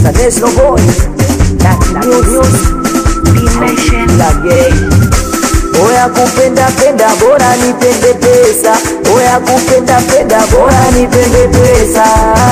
International boy na news la gay Oya kupenda penda bora nipende pesa Oya kupenda penda bora nipende pesa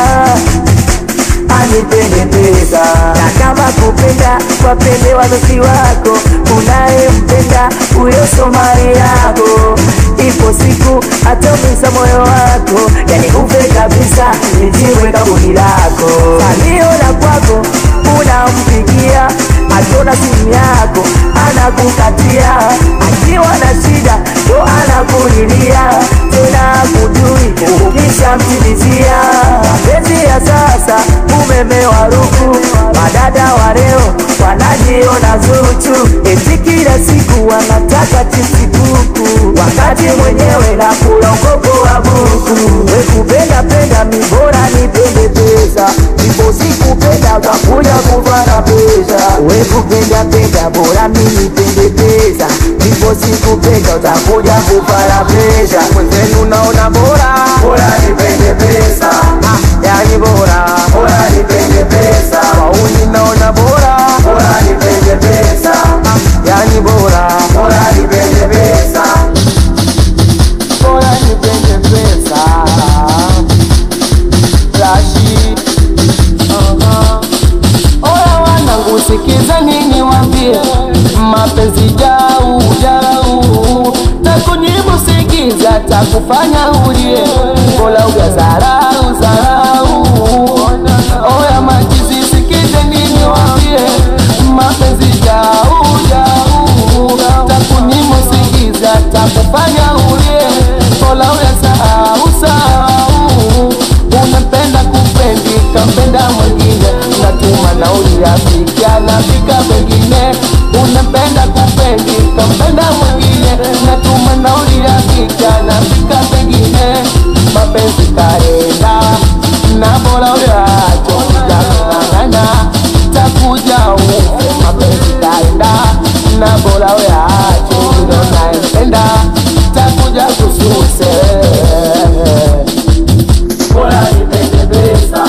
anipende pesa na kama kupenda wapende wazazi wako unayempenda huyo somali yako ipo siku ataumiza moyo wako yani ufe kabisa nijiwe kaburi lako salio la kwako unampigia akiona simu yako anakukatia akiwa na shida ndo anakulilia tena kujui ukishamtimizia mapenzi ya sasa umemewa ruku madada wa leo wanajiona zuchu eti kila siku wanataka chipsibuku wakati mwenyewe na kulongogo wa buku wekupenda penda mibora nipende pesa ipo sikupenda utakuja kuvana pesa wekupenda penda bora mimi pende pesa ipo sikupenda utakuja kuvana pesa mwenzenu naona bora bora nipende pesa ah, yani bora bora nipende pesa wauni naona bora bora nipende pesa ah, yani bora bora nipende pesa bora nipende pesa Rashi Aha. Oya wanangu sikiza nini wambie mapenzi jau jau takujibu sikiza takufanya ulie bola ugazarau zarau oya majizi sikize nini wambie mapenzi jau jau takunimu sikiza takufanya ulie bola uyasahau sahau unampenda kupendi kampenda mwingine natuma nauli rafiki anafika pengine unampenda kupendi kampenda mwingine natuma nauli rafiki anafika pengine mapenzi kaenda na bora uliacho kujangangana takuja ufe mapenzi kaenda na bora uliacho ndo naempenda takuja kususe bora nipende pesa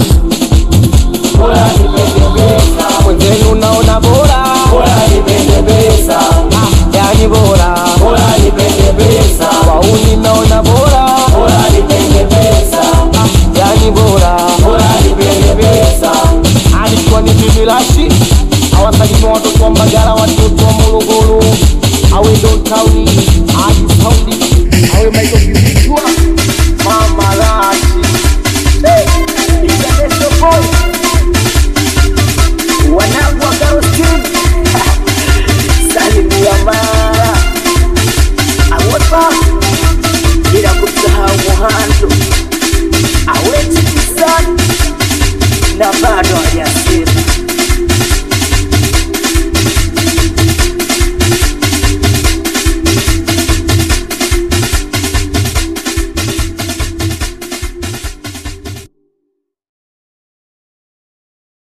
bora nipende pesa mwenzenu naona bora bora nipende pesa yani bora bora nipende pesa wauni naona bora bora nipende pesa yani bora bora nipende pesa alikuwa ni bibilashi awasalimi watoto wa mbagala watoto wa morogoro awe dotauni aji saundi awe maitokizijua mama lashi International boy wanangu wa Karostin salimia mara awapa bila kumsahau Muhando aweti kisani na bado hajasa